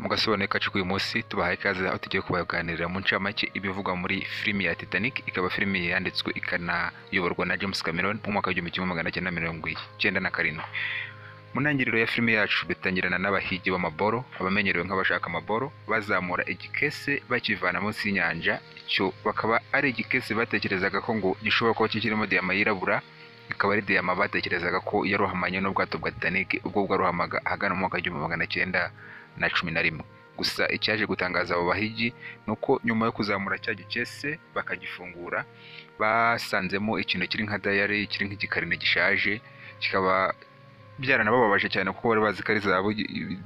mu gasobanuro kacu k'uyu munsi tubahaye ikaze aho tugiye kubaganirira mu ncamake ibivugwa muri filimi ya Titanic ikaba filimi yanditswe ikanayoborwa na James Cameron mu mwaka w'igihumbi kimwe magana cyenda mirongo icyenda na karindwi mu ntangiriro ya filime yacu dutangirana n'abahigi b'amaboro abamenyerewe nk'abashaka amaboro bazamura igikese bakivana munsi y'inyanja icyo bakaba ari igikese batekerezaga ko ngo gishobora kuba kikirimo diyama yirabura ikaba ari diyama batekerezaga ko yarohamanye n'ubwato bwa Titanic ubwo bwarohamaga ahagana mu mwaka w'igihumbi magana cyenda na cumi na rimwe gusa icyaje gutangaza abo bahigi ni uko nyuma yo kuzamura cya gikese bakagifungura basanzemo ikintu kiri nka dayari kiri nk'igikarine gishaje kikaba byaranabababaje cyane kuko bari bazi ko ari zahabu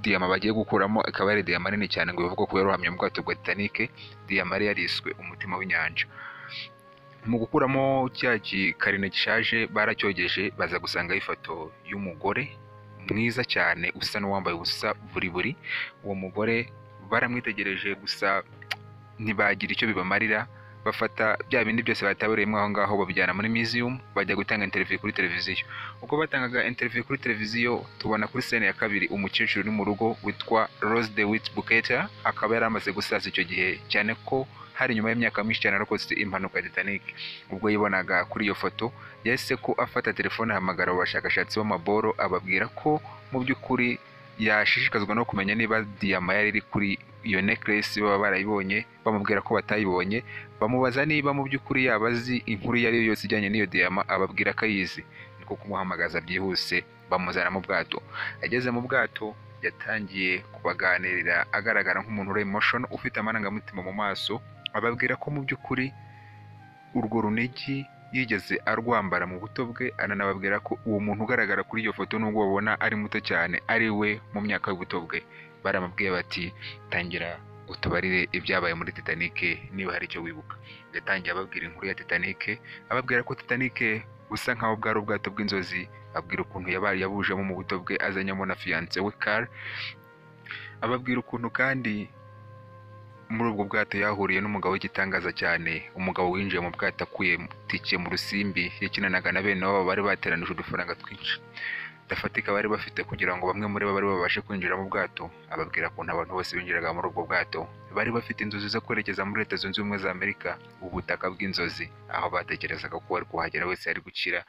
diyama bagiye gukuramo ikaba ari diyama nini cyane ngo bivugwe ko yarohamye mu bwato bwa Titanic diyama yari yariswe umutima w'inyanja mu gukuramo cya gikarine gishaje baracyogeje baza gusangaho ifoto y'umugore mwiza cyane usa n'uwambaye ubusa buri buri uwo mugore baramwitegereje gusa ntibagira icyo bibamarira bafata bya bindi byose bataburiyemo aho ngaho babijyana muri museum bajya gutanga interview kuri televiziyo ubwo batangaga interview kuri televiziyo tubona kuri sene ya kabiri umukecuru uri mu rugo witwa Rose de Wit Buketa akaba yari amaze gusaza icyo gihe cyane ko hari nyuma y'imyaka myinshi cyane arakoze impanuka ya Titanic ubwo yibonaga kuri iyo foto yahise ko afata telefone ahamagara abo bashakashatsi b'amaboro ababwira ko mu by'ukuri yashishikazwa no kumenya niba diyama yari iri kuri iyo necklace baba barayibonye bamubwira ko batayibonye bamubaza niba mu by'ukuri yaba azi inkuru iyo ari yo yose ijyanye n'iyo diyama ababwira ko ayizi niko kumuhamagaza byihuse bamuzana mu bwato ageze mu bwato yatangiye kubaganirira agaragara nk'umuntu uri emotion ufite amarangamutima mu maso ababwira ko mu by'ukuri urwo runigi yigeze arwambara mu buto bwe ananababwira ko uwo muntu ugaragara kuri iyo foto nubwo babona ari muto cyane ari we mu myaka y'ubuto bwe baramubwiye bati tangira utubarire ibyabaye muri Titanic niba hari icyo wibuka yatangiye ababwira inkuru ya Titanic ababwira ko Titanic busa nkaho bwari ubwato bw'inzozi abwira ukuntu yabaye yabujemo mu buto bwe azanyemo na fiance we Carl ababwira ukuntu kandi muri ubwo bwato yahuriye n'umugabo w'igitangaza cyane umugabo winjiye mu bwato akuye tike mu rusimbi yakinanaga na bene wabo bari bateranije udufaranga twinshi dafatika bari bafite kugira ngo bamwe muri bo bari babashe kwinjira mu bwato ababwira ukuntu abantu bose binjiraga muri ubwo bwato bari bafite inzozi zo kwerekeza muri leta zunze ubumwe za amerika ubutaka bw'inzozi aho batekerezaga ko uwari kuhagera wese yari gukira